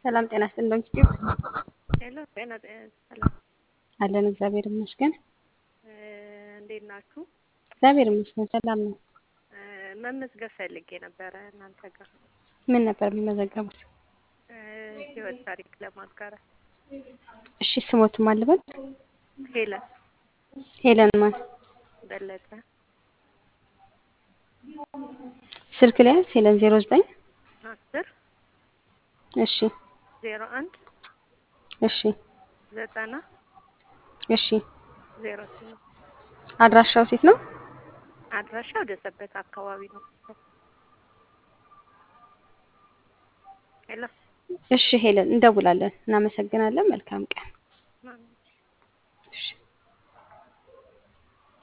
ሰላም ጤና ይስጥልን ኢንስቲትዩት ሄሎ ጤና ጤና ሰላም አለን። እግዚአብሔር ይመስገን። እንዴት ናችሁ? እግዚአብሔር ይመስገን ሰላም ነው። መመዝገብ ፈልጌ ነበረ እናንተ ጋር ምን ነበር የሚመዘገቡት? ህይወት ታሪክ ለማጋራት። እሺ ስሞት ማን ልበል? ሄለን ሄለን ማን? በለጠ ስልክ ላይ ሄለን ዜሮ ዘጠኝ አስር እሺ ዜሮ አንድ እሺ ዘጠና እሺ ዜሮ ስምንት አድራሻው ሴት ነው? አድራሻ ወደ ሰበት አካባቢ ነው። ሄሎ እሺ ሄለን እንደውላለን። እናመሰግናለን። መልካም ቀን። ማነው? እሺ